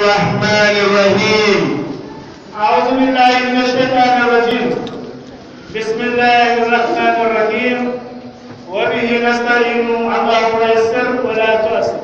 الرحمن الرحيم أعوذ بالله من الشيطان الرجيم بسم الله الرحمن الرحيم وبه نستعين اللهم يسر ولا تؤسر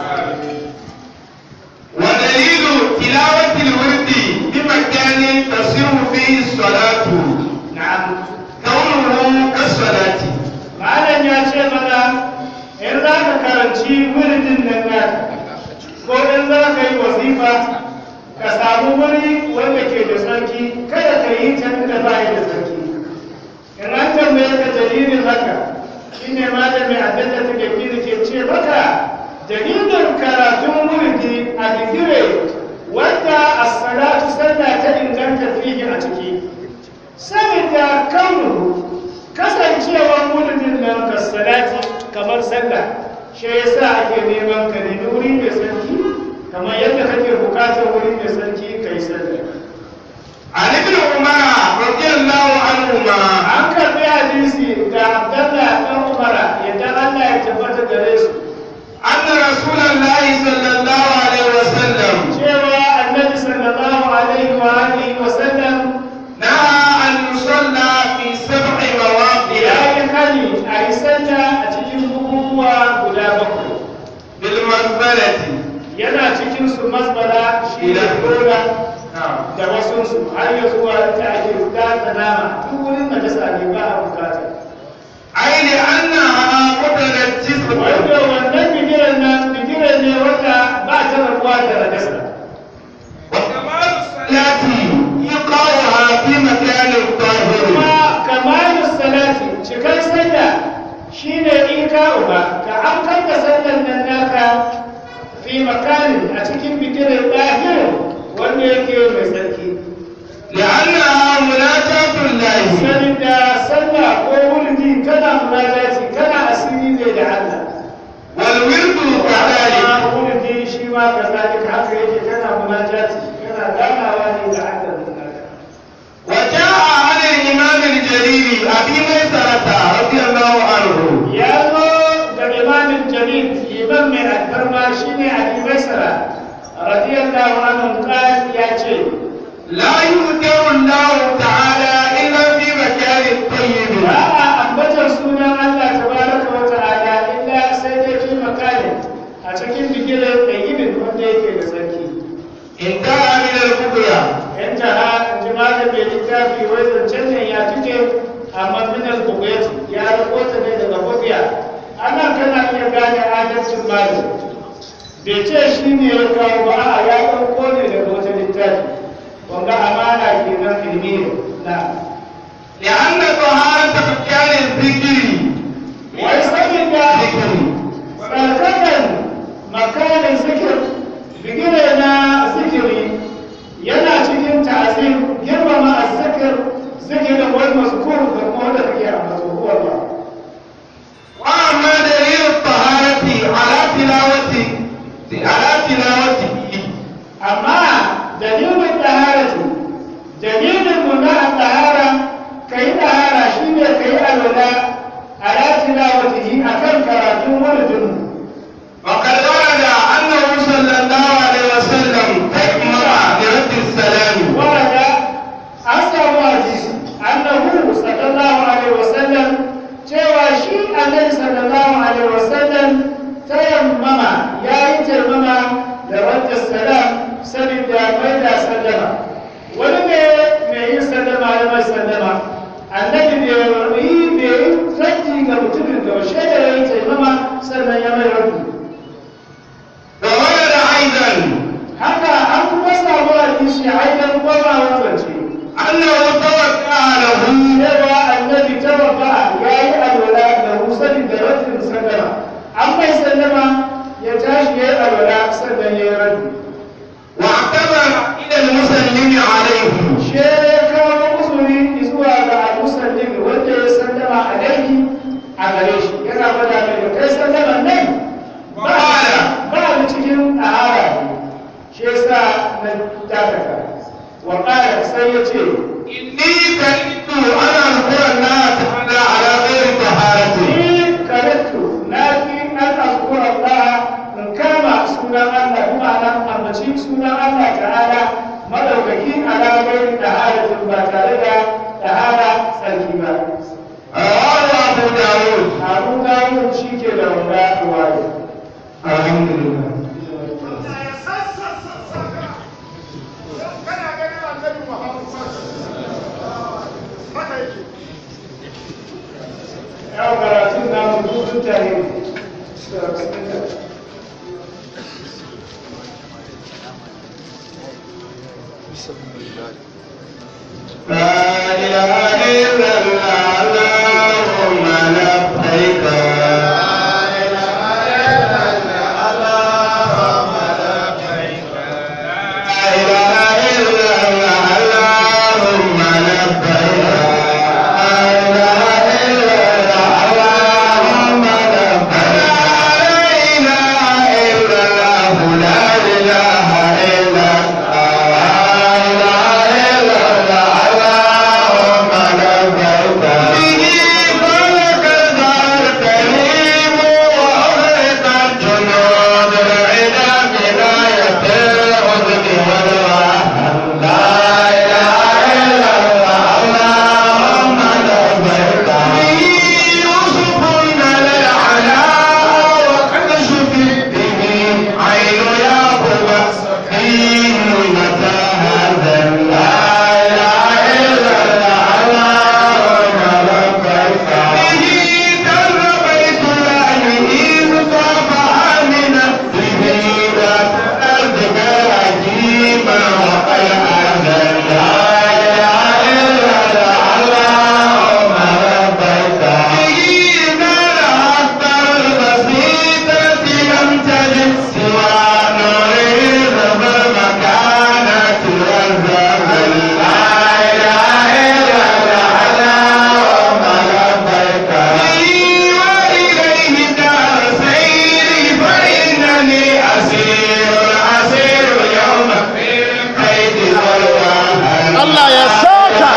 ودليل تلاوة الورد بمكان تصير فيه الصلاة نعم كونه كالصلاة malam ya ce mana in za ka karanci wuridin nan naka ko in za ka yi wazifa ka samu wuri wanda ke da sarki kada ka yi can da ba da sarki in an tambaye ka dalilin haka shine malami abin da take kiri ke ce maka dalilin karatun wuridi a digire wanda as-salatu sallah ta inganta fihi a ciki saboda kaunu kasancewar wuridin nan ka salati kamar sallah shi yasa ake neman ka nemi wuri mai sarki kamar yadda kake bukatar wuri mai sarki kai sallah عن ابن عمر رضي الله عنهما an karbi hadisi ga abdallah dan umara yadda Allah ya tabbata gare su أن رسول الله صلى الله عليه وسلم cewa annabi sallallahu alaihi wa alihi wa sallam نهى أن يصلى في سبع مواضع ya yi hali a yi sallah a cikin bukukuwa guda bakwai بالمقبلة yana cikin su masbala shi da dora da wasunsu har ya zuwa ta ake bukata nama duk wurin da ta ne ba a bukata أي لأنها قتلت جسم wanda wannan bigiran nan bigiran ne wanda ba ta rabuwa da rajasa وكمال الصلاة إيقاعها في مكان طاهر kuma kamalu salati cikar sallah shine ika uba ka amkar da sallan nan naka fi makanin a cikin bigiran ɗahir wanda yake mai tsarki لأنها مناجاة الله saboda sallah ko wurdi kana munajati kana asiri ne da Allah والورد كذلك amma wurdi shi ma kazalika haka yake kana munajati kana ganawa ne da Allah da naka وجاء عن الإمام الجليل أبي ميسرة رضي الله عنه ya zo da imamin jalil imam mai alfarma shine Ali Baisara radiyallahu anhu kan ya ce لا يذكر الله تعالى إلا في مكان طيب ba a ambatar sunan Allah tabaraka wa ta'ala illa sai dai fi makanin a cikin bigiran ɗayyibin wanda yake da sarki انتهى من البقية yanta ha jima'a mai littafi wai zancen nan ya tuke amma minal bugayati ya rakota ne daga bugiya ana kana iya gane adalcin malami bai ce shi ne ya kawo ba a ya ɗauko ne daga wata littafi wanga amana kenan ilmi ne na لأن طهارة مكان الذكر wai saboda tsarkakan makanin zikir bigire na zikiri yana cikin ta'azim girmama azzikir zikirin wani mazkur da kuma wanda kake a mazkur ba وأما دليل الطهارة على تلاوة على تلاوته amma dalilin taharatu dalilin mu na tahara kai tahara shine kai alwala ala tilawatihi akan karatun wurin وقد ورد أنه صلى الله عليه وسلم تيمم برد السلام ورد أصحاب حديث أنه صلى الله عليه وسلم cewa shi annabi sallallahu alaihi wasallam tayammama ya yi tayammama da wadda salam saboda mai da sallama wani ne mai yin sallama ya mai sallama annabi bai yi bai yi raddi ga mutumin da washe da ya yi tayammama sannan ya mai raddi وورد أيضا haka an kuma samu hadisi aidan goma wanzance أنه توقع له cewa annabi tawabba ya yi alwala da musalin da rajin sallama an mai sallama ya tashi ya yi alwala sannan ya yi rajin واعتبر إلى المسلم عليه shi ya kawo uzuri zuwa ga al-musallin wanda ya sallama alaihi a gare shi yana gwada mai da kai sallama nan ba ba da cikin ahara shi yasa na dakata wa qala sai ya ce إني كرهت أن أذكر الله تعالى على غير طهارته ni karattu na fi an azkura Allah in kama sunan Allah kuma nan ambaci sunan Allah ta'ala madaukaki alamai da halatin ba tare da tahara tsarki ba رواه أبو داود abu dawud shi ke da wanda waye الحمد لله yau karatun namu dukkan tare لا إله إلا الله اللهم لبيك لا إله إلا الله اللهم لبيك لا إله إلا الله اللهم لبيك لا إله إلا الله لا إله إلا الله لا إله إلا الله اللهم لبيك به خلق الدار كريم وأغرق الجنود العدا بلاية العذب والوحل لا إله إلا الله اللهم لبيك به يوسف العلا وكشف به عين يعقوب دين متى هذا لا إله إلا الله اللهم لبيك به در بيت الله إذ طاف آمنا به ذات أرضك عجيبا وقد أذن لا إله إلا الله اللهم لبيك به نال أكثر البسيطة لم تجد سوى نوره ذهب المكانة والزمن لا إله إلا الله اللهم لبيك به وإليه دار سيري فإنني أسير أسير يوم في القيد والوهن Allah ya saka.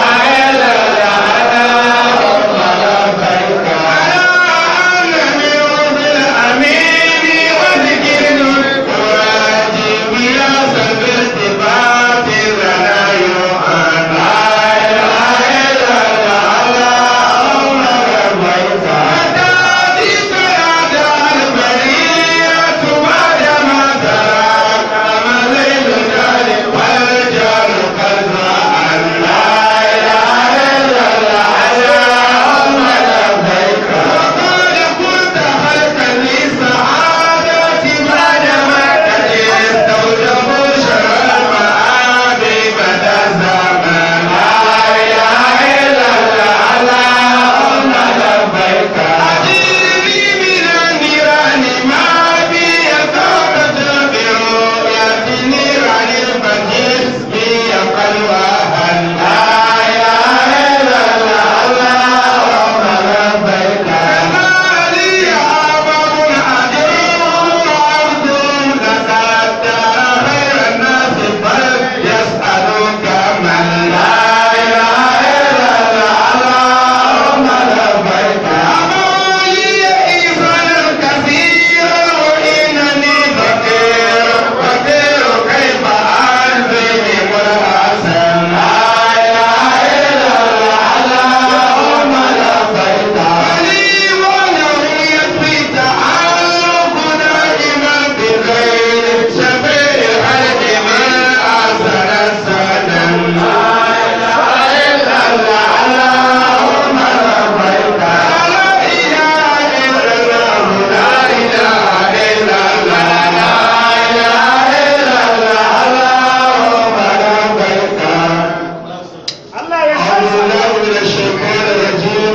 Allah ya أعوذ saka بالله من الشيطان الرجيم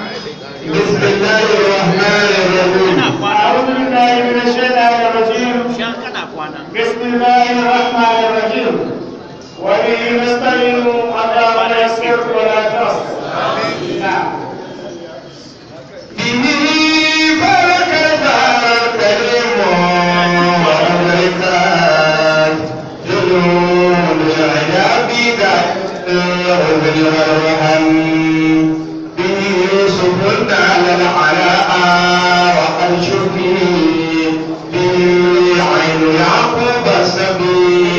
بسم الله الرحمن الرحيم أعوذ بالله من الشيطان الرجيم بسم الله الرحمن الرحيم وبه نستعين اللهم يسر ولا تعسر نعم به برك الدار الكريم وأمريكان جنود العذاب العذر والوهن به يوسف على العلاء وقد شفي به عين يعقوب السبيل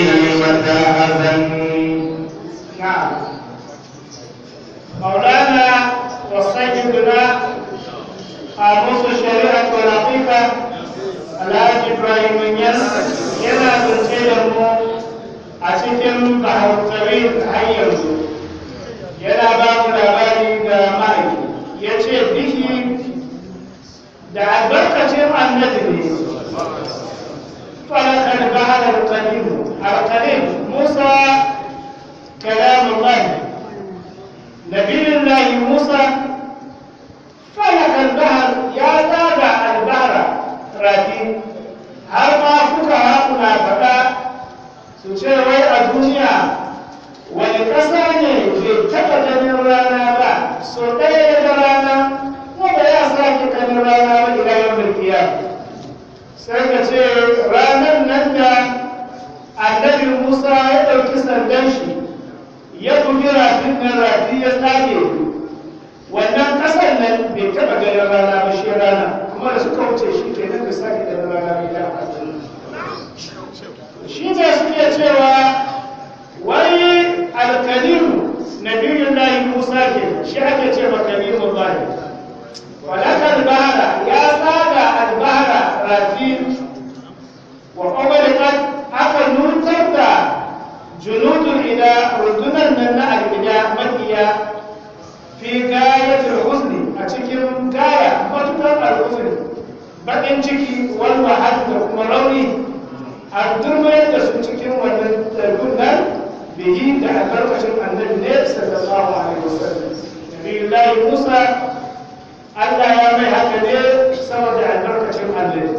cikin bahautawin har yanzu yana ba mu labari ga ma'aiki ya ce bihi da albarkacin annabi ne falakar bahar alƙalimu alƙalim musa kalamullahi nabiyullahi musa falakar bahar ya zaga albahara rafi har ma kuka hakuna faɗa su ce wai a duniya wani ƙasa ne bai taɓa ganin rana ba so ɗaya da rana wanda ya sake ganin rana ba ila yau mulkiya sai ka ce ranar nan da annabi musa ya ɗauki sandan shi ya bugi rafin nan rafi ya tsage wannan ƙasar nan bai taɓa ganin rana ba shi rana kuma da suka wuce shi ke nan da sake ganin rana ba ila shi ne suke cewa wai alkalimu nabiyun lahi musa ke shi ake ce ma kalimun lahi walakar bahara ya tsaga albahara rafi wa ƙwaƙwalikan aka nutar da junudun ila rundunar nan na alƙida makiya fi gayatul husni a cikin gaya matukar alhusni baƙin ciki wal wahal da kuma rauni a durmayar da su cikin wannan tarbunan bihi da albarkacin annabi ne sallallahu alaihi wasallam nabiyullahi musa Allah ya mai haka ne saboda albarkacin annabi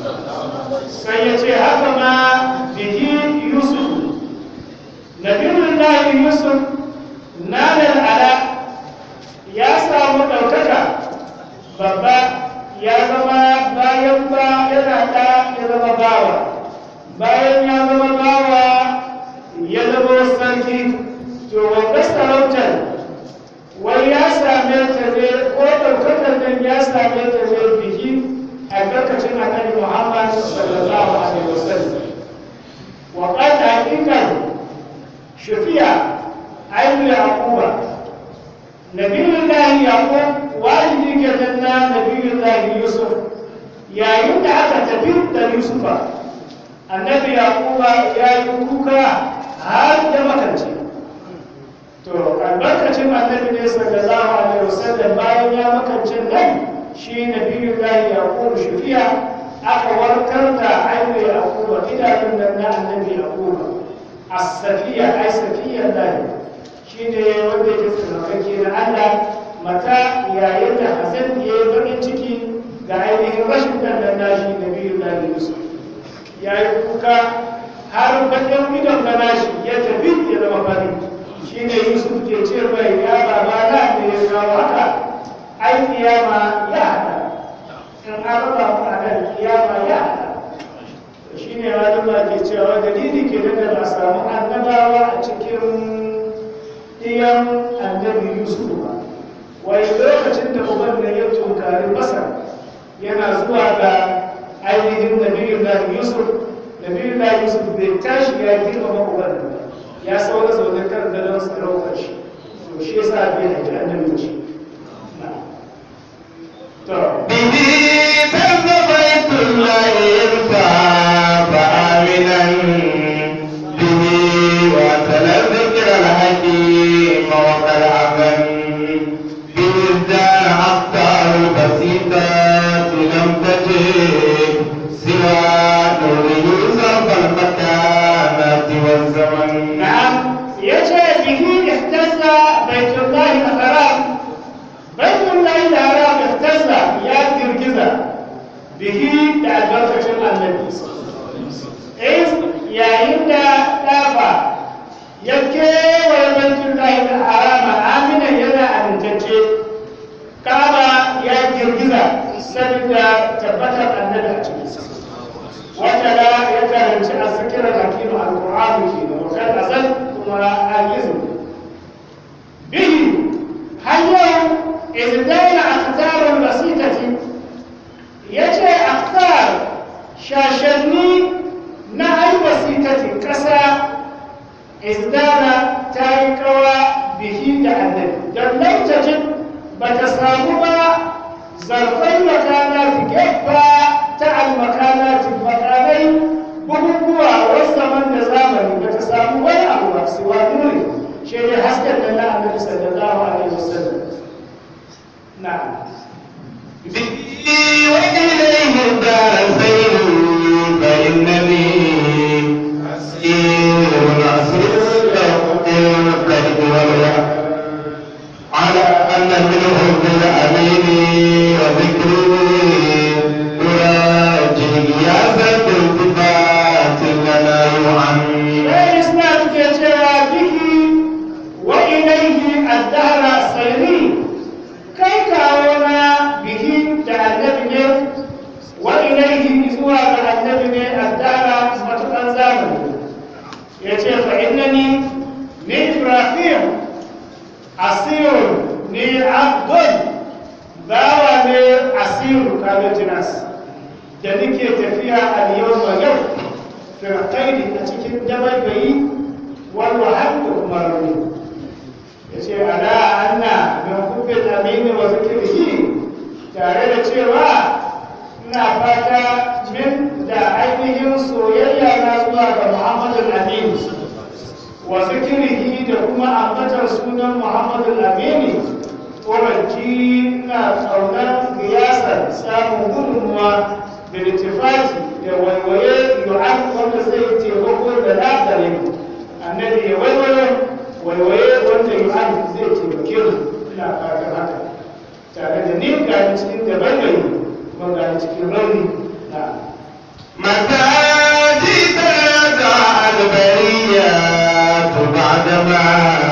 sai ya ce haka ma bihi yusuf nabiyullahi yusuf nanar ala ya samu ɗaukaka babba ya zama bayan ba yana ɗa ya zama bawa bayan ya zama bawa ya zama sarki to wanda sarautar wai ya same ta ne ko ɗaukakar nan ya same ta ne biki a lokacin annabi muhammad sallallahu alaihi wasallam wa qad haqiqan shufiya ayyul yaquba nabiyullahi yaqub walidi kenan na nabiyullahi yusuf yayin da aka tafi da yusufa annabi yaquba ya yi kuka har da makance to albarkacin annabi ne sallallahu alaihi wasallam bayan ya makance nan shi nabiyu lahi yaqub shufiya aka warkar da ainihin yaquba idanun nan na annabi yaquba as-safiya ai safiya lahi shine wanda yake tsarkake na Allah mata yayin da Hassan ya yi bakin ciki ga ainihin rashin dan nashi nabiyu lahi yusuf ya yi kuka har bakin idon na nashi ya tafi ya zama fari shi ne yusuf ke ce mai ya baba na da ya kawo haka ai kiyama ya haɗa in an raba ku a nan kiyama ya haɗa shi ne malama ke cewa dalili ke da ba samu annabawa a cikin iyan annabi yusuf ba wai lokacin da uban nan ya tunkari masar yana zuwa ga ainihin nabiyun lahi yusuf nabiyun lahi yusuf bai tashi ya girmama uban nan ya saura zaune kan gadon sarautar shi to shi yasa bai haji annabi ce to به تم بيت الله يرفع فآمنا به وأتل الذكر الحكيم وقد عمل به ازدان أخطار البسيطات لم تجد سوى نور يوسف المكانات والزمن na'am yace bihi ihtazza baitullahi al-haram baitullahi al-haram ihtazza ya girgiza bihi da albarkacin annabi is yayin da dafa ya kewaye baitullahi al-haram amina yana amintacce kaba ya girgiza saboda tabbatar annabi a cikin wata da ya karanci a zikirar hakimu al-qur'ani ke da wakar azal kuma ajizu bihi har yau izdaina akhtarul basitati yace akhtar shashanni na ai basitati kasa izdana ta yi kawa bihi da annabi don lantajin ba ta samu ba zarfai makanati gefa ta almakanati makanai bukukuwa wasu zaman da zamani ba ta samu wani hasken nan na annabi sallallahu alaihi wasallam na'am به وإليه دار سير فإنني أسير أسير القلب والوعي على أن منه بالأمين وذكري يراجي يا ذات التفات لنا يعمي sai islam ke cewa biki wa ilaihi addara sairi kai kawo na biki da annabi ne wa ilaihi zuwa ga annabi ne addara matukan zamani ya ce fa innani ni ibrahim asirun ni abdul bawa ne asiru kaga jinas da nake tafiya a yau ma yau firqaini a cikin dabaibayi wal wahab da kuma rauni yace ala anna min hubbil amin wa zikrihi tare da cewa ina fata min da ainihin soyayya na zuwa ga Muhammadul Amin wa zikrihi da kuma ambatar sunan Muhammadul Amin ƙoranci na ƙaunar giyasar samun gudunmuwa da litifati da waiwaye yu'an wanda zai taimako da lafare annabi ya waiwaye waiwaye wanda yu'an zai taimake mu ina fatan haka tare da ni ga cikin da bangare kuma ga cikin rauni na متى جئت يدعى البريات بعدما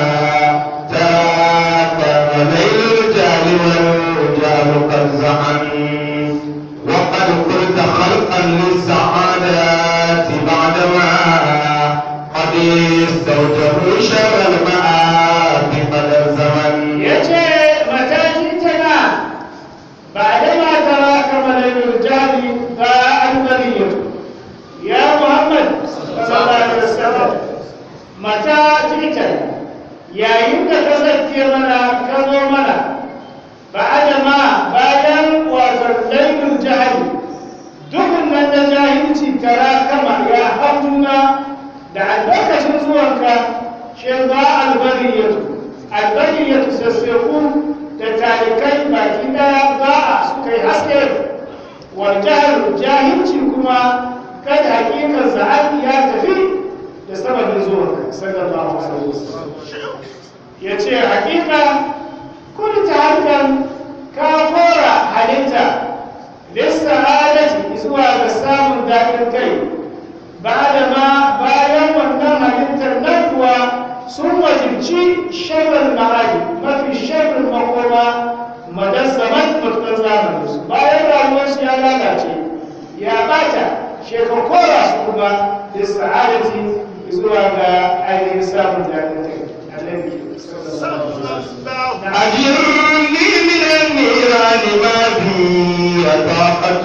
تاك ليل الجهل والرجال قد زعم وقد قلت خلقا للسعادات بعدما قد استوجبوا شر المآب قد الزمن ya ce matashi tana ba da mata ba kamar yin jari ba an bari ya muhammad sallallahu alaihi wasallam mata jita yayin da ka zake mana ka zo mana ba da ma bayan wato laifin jahili dukkan nan da jahilci kara kama ya hauna da albarkacin zuwanka shi ba albariyatu albariyatu sassaku da talikai baki daya ba a suka yi haske wal jahil jahilci kuma kada hakikar za'ad ya tafi da sababin zuwanka sallallahu alaihi wasallam ya ce hakika kun ta harkar ka kora halitta lissa adalci zuwa ga samun daɗin kai ba da ma bayan wannan halittar nan kuwa sun wajibci sharrin ma'aji mafi sharrin makoma madan zaman matuƙar zamanin su bayan rayuwarsu ya lalace ya bata shekakora su kuma lissa adalci zuwa ga ainihin samun daɗin kai annabi sallallahu alaihi wasallam أجرني من النيران ما بي طاقة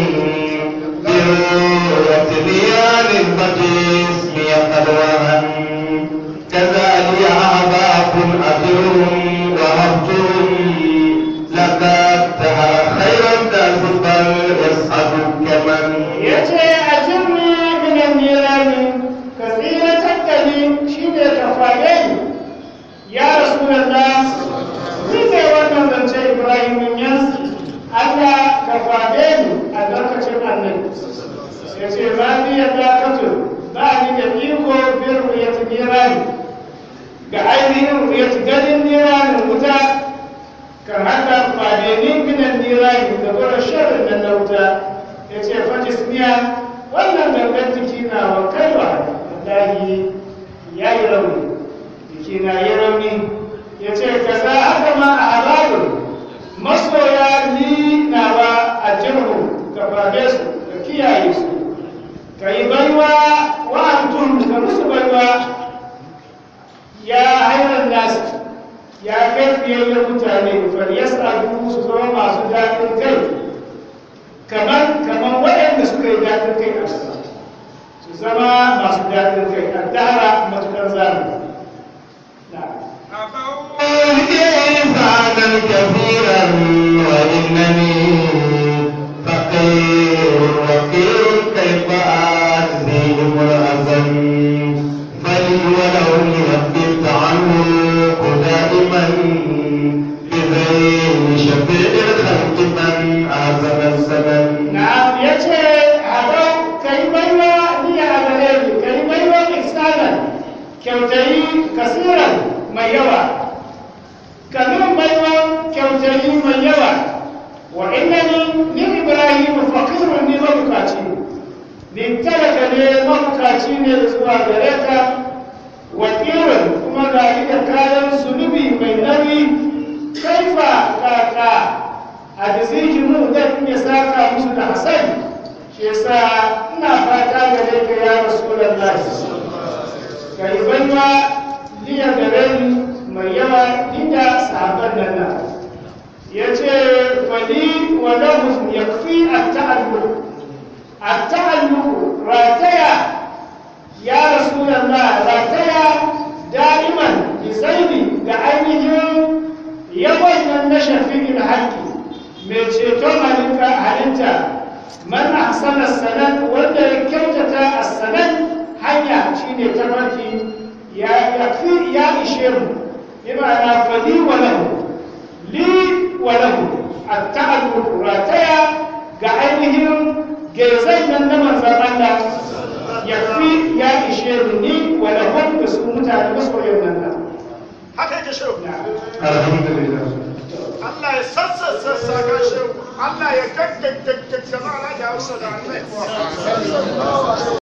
ذروة نيران فجسمي قد وهن كذلك عذاب أجرهم وهبتهم لقدتها خير الناس بل يسعد كمن ya ce a jirni minan nirani ka tsiratar da ni shi ne ka faɗe ni ya rasu da ta rufe wannan zance ibrahim min yansu allah ka faɗe ni a lokacin annabi ya ce ba ni ya dakato ba ni da iko bin ruyati nirani ga ainihin ruyati ganin niranin wuta kan haka faɗe ni minan nirani da gurin sharrin nan na wuta ya ce fajismiya wannan gangan jiki na wa kaiwa wallahi ya yi rauni jiki na yi rauni ya ce ka za haka ma a halalun masoya ni na ba a jirhu ka faɗe su ka kiyaye su ka yi baiwa wa antum ka musu baiwa ya hairar nasu ya kai fiyayyar mutane falyas'alu su zama masu daɗin kai kamar kamar waɗanda suka yi daɗin kai a su su zama masu daɗin kai a dara matuƙar zamani na إنسانا كثيرا وإنني فقير وقير كيف أجزيهم الأذى فلي ولو يبت عنه kyautayi kasiran mai yawa kamin baiwa kyautayi mai yawa wa innani ni ibrahim faqirun ni mabukaci ni talaka ne mabukaci ne zuwa gare ka wa kuma ga da kayan zunubi mai nauyi kaifa kaka a da zai mu zan iya saka musu da hasan shi yasa ina fata gare ka ya rasulullahi ka yi baiwa liya gare ni mai yawa inda sahabban nan na ya ce fali wa lahum yakfi at-ta'alluq at-ta'alluq rataya ya rasulullah rataya da'iman bi zaidi da ainihin yawan nan na shafi'in haƙƙi mai ceton halitta halitta man ahsana sanad wanda ya kyautata as-sanad hanya shine tafarki ya yafi ya ishe mu bima'ana fali wa lahu li wa lahu at-ta'alluq rataya ga ainihin gezai nan na manzon Allah yafi ya ishe mu ni wa lahum da su mutane masoyan nan haka yake shehu alhamdulillah Allah ya sassa sassa ka shehu Allah ya gaggaggaggama na da haruna da Allah